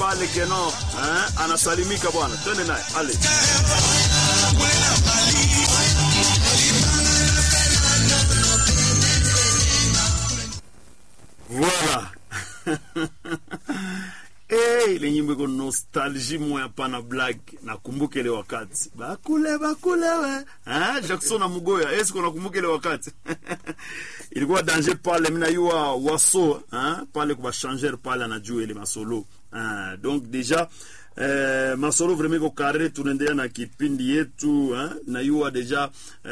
pale Geno eh, anasalimika bwana, twende naye ale Voilà. Hey, ile nyimbo iko nostalgie moya pana black nakumbuka ile wakati bakule bakule we ah Jackson na Mugoya est-ce qu'on nakumbuka ile wakati ilikuwa danger pale mina yua waso ah pale kwa changer pale anajua ile masolo ah donc déjà Eh, masolo vraiment iko kare tunaendelea na kipindi yetu eh, na yua deja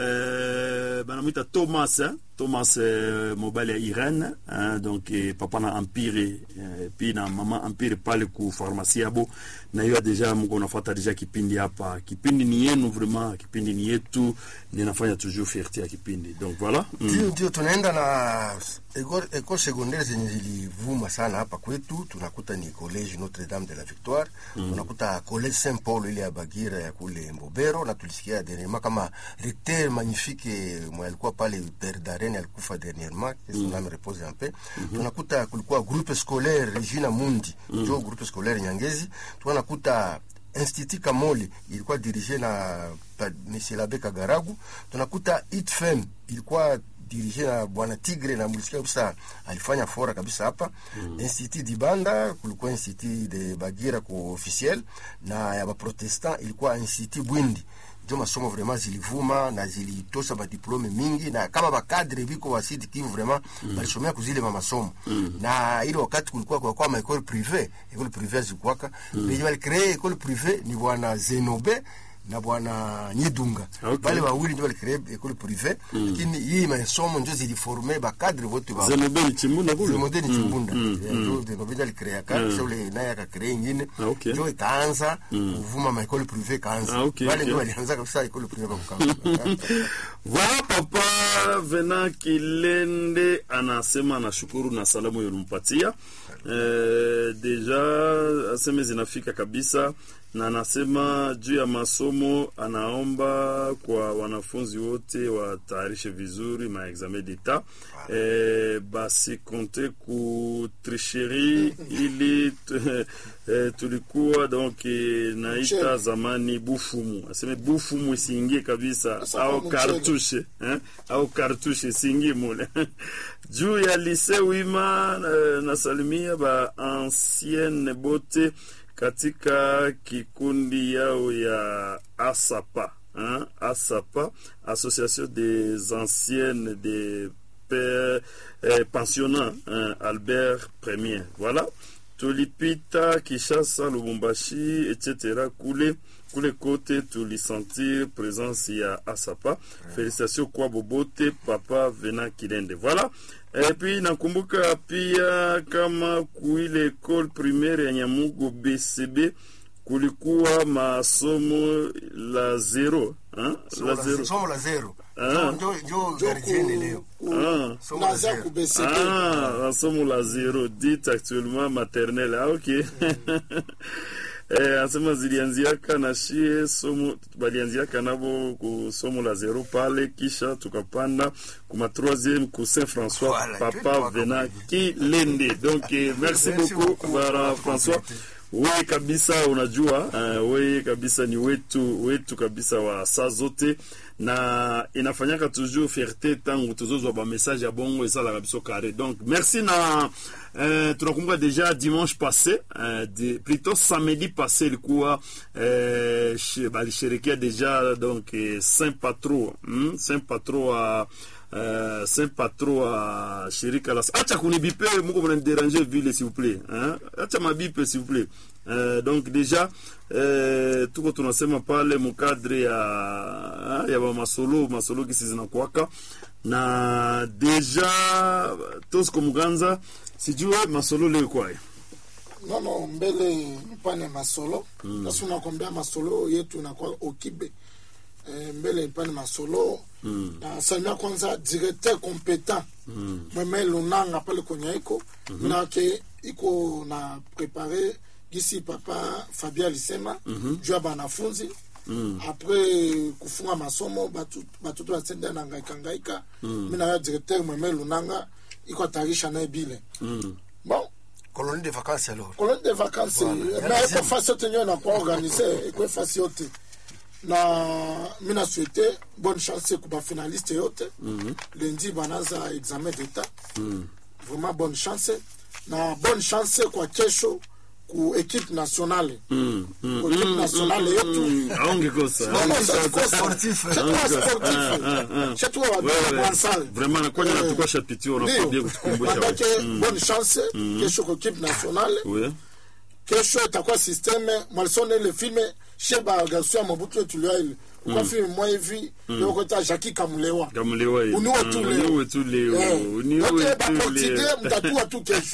eh, banamwita Thomas eh, Thomas eh, mobile ya Irene eh, donc eh, papa na Empire eh, pi na mama Empire pale ku pharmacie yabo na yua deja mko nafuata deja kipindi hapa. Kipindi ni yenu vraiment, kipindi ni yetu, ninafanya toujours fierté ya kipindi donc voilà mm. Ndio, ndio tunaenda na ecole ecole secondaire zenye zilivuma sana hapa kwetu, tunakuta ni college Notre Dame de la Victoire mm. tunakuta college Saint Paul ile ya Bagira ya kule Mbobero, na tulisikia dernièrement kama recteur magnifique mwa alikuwa pale Père Darren alikufa dernièrement que son âme repose en paix. Tunakuta kulikuwa groupe scolaire Regina Mundi mm. jo groupe scolaire Nyangezi, tunakuta Institut Kamoli ilikuwa dirige na pa- Monsieur Labe Kagaragu. Tunakuta ITFM ilikuwa dirige na bwana Tigre na mlisikia kabisa alifanya fora kabisa hapa mm. Institut Dibanda kulikuwa Institut de Bagira ku officiel na ya Baprotestant ilikuwa Institut Bwindi ndio masomo vraiment zilivuma na zilitosha madiplome mingi na kama bakadre biko wa Sud Kivu vraiment mm. balisomea kuzile ma masomo mm. na ile wakati kulikuwa kwa kwa ma école privée école privée zikuwaka mm. mais wali créer école privée ni bwana Zenobe na bwana Nyidunga Okay. bale wawili ndio walicree école privée lakini hii masomo ndio ziliforme bakadre wote ba Zenobel Chimbunda kule Zenobe ni Chimbunda mm, ndio Zenobe ndio alicrea kaka sasa ule naye akacrea ingine Ah, okay. ndio ikaanza kuvuma ma école privée kaanza Ah, okay, wale okay. ndio walianza kabisa école privée kwa kukamba Voilà papa Vena Kilende anasema anashukuru na salamu yonimpatia. Eh, deja aseme zinafika kabisa na anasema juu ya masomo anaomba kwa wanafunzi wote watayarishe vizuri ma examen d'etat eh, basi konte ku tricherie ili tu- eh, tulikuwa donc eh, naita zamani bufumu aseme bufumu isiingie kabisa Sasa au mchele. kartushe eh? au kartushe isiingie mule juu ya lise wima eh, nasalimia ba ancienne bote katika kikundi yao ya asapa hein? asapa association des anciennes des pères eh, pensionnats hein? albert premier voilà tulipita Kishasa, Lubumbashi etc. kule kule kote tulisentir présence ya Asapa. Félicitations kwa Bobote papa Vena Kilende. Voilà. Et puis nakumbuka pia kama kuile école primaire ya Nyamugo BCB kulikuwa masomo la zero hein? la zero somo la zero Ah. ndio ndio gardienne leo ah. Somo la naza zero. kubeseke Ah, masomo la zero dit actuellement maternelle. Ah, ok. Eh, anasema zilianziaka na shie somo balianziaka nabo ku somo la zero pale, kisha tukapanda kuma troisième ku Saint François Voilà, papa tu vois Vena Kilende. Donc eh, merci Merci beaucoup beaucoup bwana kwa François. kukomplete. Wewe kabisa unajua, uh, wewe kabisa ni wetu wetu kabisa wa saa zote, na inafanyaka toujours fierté tangu tuzozwa ba message ya bongo esalaka biso kare. Donc merci na uh, tunakumbuka deja dimanche passé uh, de, plutôt samedi passé ilikuwa uh, shi- balisherekea deja donc eh, Saint Patro hmm? Saint Patro wa Uh, Saint Patro wa shirika la acha kunibipe muko mnaniderange vile s'il vous plaît hein? acha mabipe s'il vous plaît uh, donc déjà uh, tuko tunasema pale mukadre ya ya ba masolo masolo kisi zinakuwaka na deja tosiko muganza sijue masolo leo kwaye nono mbele ipane masolo basi unakwambia masolo yetu inakuwa okibe Eh, mbele ipane masolo na salimia kwanza directeur competent mweme lunanga pale kwenye iko minake iko na prepare gisi papa fabia alisema juu ya banafunzi apres kufunga masomo batu- batoto basende na ngaika ngaika mina ya directeur mweme lunanga iko atarisha naye bile bon colonie de vacances alors colonie de vacances Voilà. na eko fasi yote nyo nakuwa organise ekwe fasi yote na mi na souhaite bonne chance ku bafinaliste yote lundi banaza examen d'état vraiment bonne chance na bonne chance kwa kesho ku équipe nationale Mm, mm, ku équipe nationale yetu mm, aongekosa Non, non, ça, c'est quoi, Sportif. C'est toi sportif. Ah, ah, ah. C'est toi, Ouais, ouais. Mwansal. Vraiment, na kwani Eh, natuka shapitio unakuwa ndio. bien kutukumbusha Manake, wewe. Mm. bonne chance kesho kwa équipe nationale Oui. kesho itakuwa systeme mwalisone ile filme she bagarso ya mobutu etulia ile ukwa filme mwa hivi yokota jaki kamulewa Kamulewa hivi. uniwe Mm, tu uniwe leo tu leo. Eh, Uniwe donc, tu baportugais leo. mtatua tu kesho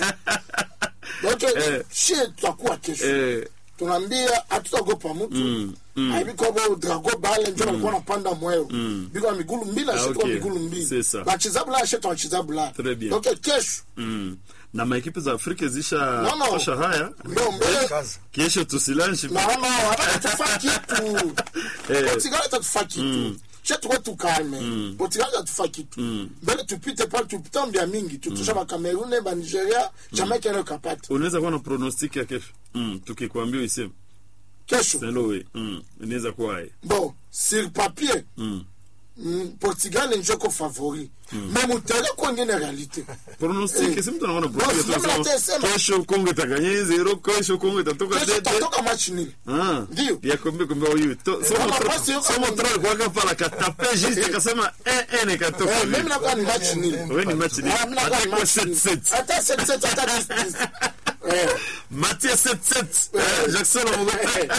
donc Eh. she tutakuwa kesho Eh, tunaambia hatutagopa mtu aibikobo drago bale njo balikuwa napanda mweo biko na migulu mbili Ah, ashitwa ok. migulu C'est mbili ça. bachizabula ashitwa bachizabula Très bien. donc kesho mm. na maekipe za afrika zisha No, no. tosha haya ndo mbele kazi kesho tusilanshi naona hatatufa kitu Eh. portugal hatatufa kitu she tuko tukalme portugal hatatufa kitu mbele tupite pale tupitambia mingi tutusha bakamerune banigeria jamaica ene kapata unaweza kuwa na pronostic ya kesho mm. tukikwambia iseme kesho selowe mm. inaweza kuwa haya bon sur papier mm. mm, portugal njoko favori me mutere kwengene realite pronostic Eh. si mtu anaona No, pronostic si mimi tunasema, natesema. kesho kongo itaganye zero kesho kongo itatoka kesho tete tatoka match nil Ah, Ndio. ya kombe kombe huyu to somo Kama tra basi yuko- somo tra kwa hapa la katape juste akasema eh eh nikatoka Eh, mimi nakuwa ni match nil wewe ni match ni Ah, mimi nakuwa ni atakuwa match nil. 7-7 hata 7-7 hata 10-10. Eh, Mathieu 7-7 Eh, Jackson Omogo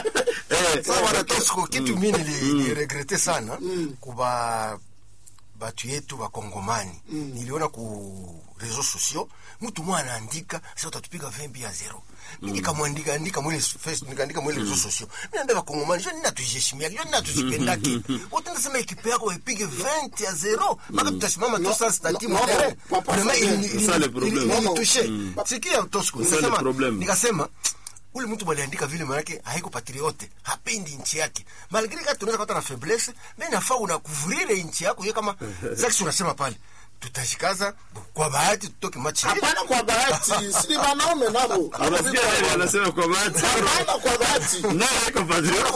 eh Sasa bwana Tosco, kitu mi niliregrete sana kuba batu yetu bakongomani niliona ku reseaux sociaux mtu mwa anaandika sasa utatupiga vembi ya zero mi nikamwandika andika mwele face nikaandika mwele reseaux sociaux mi naambia bakongomani jo nina tujiheshimia jo nina tujipendake wote nasema ekipe yako ipige 20 ya zero mpaka tutasimama tu sasa stati no, no, mtere papa, vraiment c'est- ili- ili- c'est ça le ili- problème. ili- ilitushe sikia Tosco C'est ça le nikasema problème. nikasema ule mtu baliandika vile manake haiko patriote hapendi nchi yake malgre kati tunaweza kupata na faiblesse me nafaa unakuvurire nchi yako ye kama zaki unasema pale tutashikaza kwa bahati tutoke machi hapana kwa bahati sini wanaume nabo unasikia yeye anasema kwa bahati hapana kwa bahati na iko patriote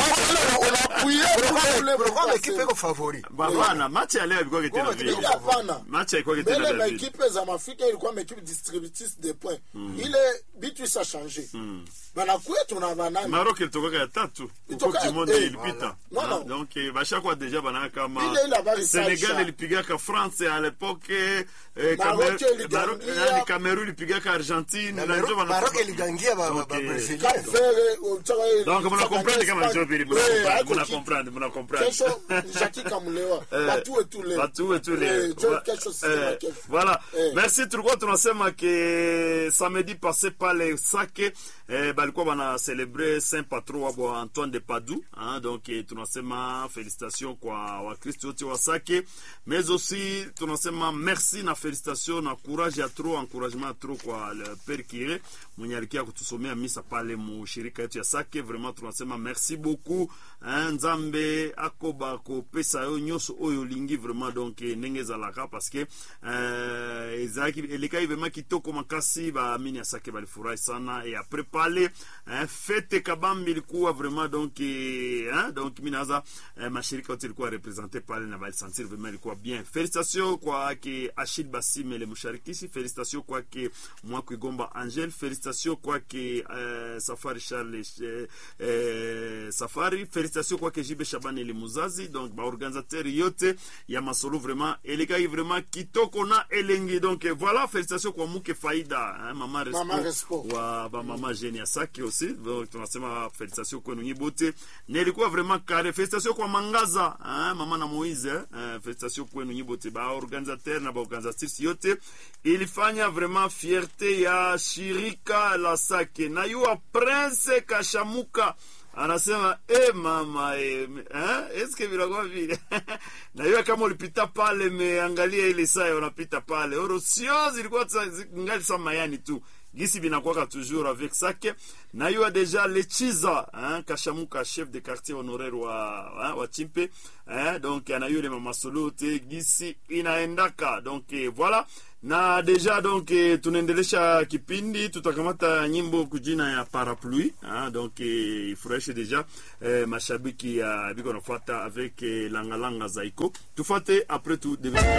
Unakuwa ekipe iko favori bwana match ya leo ilikuwa kitendo vile Ile hapana match ilikuwa kitendo mbele vile maekipe za maafrika ilikuwa maekipe distributrice de point ile bitu isa change banakuya tuna banani Maroc ilitoka ya tatu huko Ilitoka- Kimonde eh, ilipita voilà. Ah, Non, non. donc eh, bashakwa deja banaka kama Ile ile habari Senegal saisha. ilipigaka France à l'époque eh, Maroc Camer- iligangia. Maroc- nani, Cameroon ilipigaka Argentine na ndio wana- maroc iligangia ba- ba- ba- Okay. Brazilian. kafere donc muna comprendre kama ndio vile muna Eh, comprendre, haiko muna kitu. comprendre muna comprendre kesho jaki kamulewa batu etule Batu wetu leo. Eh, jo Va- kesho eh, sema kesho voilà Eh. merci tulikuwa tunasema ke samedi passé pale sake eh, balikuwa bana celebre saint patron wabo antoine de padu hein, donc eh, tunasema félicitation kwa wakristo wote wa sake mais aussi tunasema merci na félicitation na courage ya trop encouragement ya trop kwa le père kire mwenye alikia kutusomea misa pale mushirika yetu ya sake vraiment tunasema merci beaucoup hein, nzambe akoba kopesa yo nyonso oyo olingi vraiment donc eh, ndenge ezalaka parce que euh, ezalaki elekai vraiment kitoko makasi baamini ya sake balifurahi sana et après pale hein, fete kabambi ilikuwa vraiment donc eh, hein, donc mi naza eh, mashirika yote ilikuwa represente pale na balisentir vraiment ilikuwa bien félicitation kwake achil basimele musharikishi félicitation kwake mwakuigomba angel félicitation kwake eh, safari charles eh, eh, safari félicitation kwake jibe shabani eli muzazi donc baorganisateur yote ya masolo vraiment elekai vraiment kitoko na elengi donc eh, voilà félicitation kwa muke faida hein, mama respo, Mama Respo. wa bamama jeni ya saki aussi donc tunasema félicitation kwenu nyi bote na ilikuwa vraiment kare félicitation kwa mangaza hein, mama na moise hein, félicitation kwenu nyi bote baorganisateur na baorganisatrice yote ilifanya vraiment fierté ya shirika la sake na yuwa prince kashamuka anasema e mama e, eh, eske vinakuwa vile najua kama ulipita pale meangalia ile saa unapita pale oro sio zilikuwa za- zi- ngali sa mayani tu gisi binakwaka toujours avec sake nayua deja lechiza hein, kashamuka chef de quartier honoraire wa, hein, wa chimpe hein, donc anayua ile mamasolo te gisi inaendaka donc eh, voilà na deja donc eh, tunaendelesha kipindi tutakamata nyimbo kujina ya parapluie ah, donc eh, ifurahishe deja eh, mashabiki ya biko nafuata avec eh, langalanga zaiko tufate après tout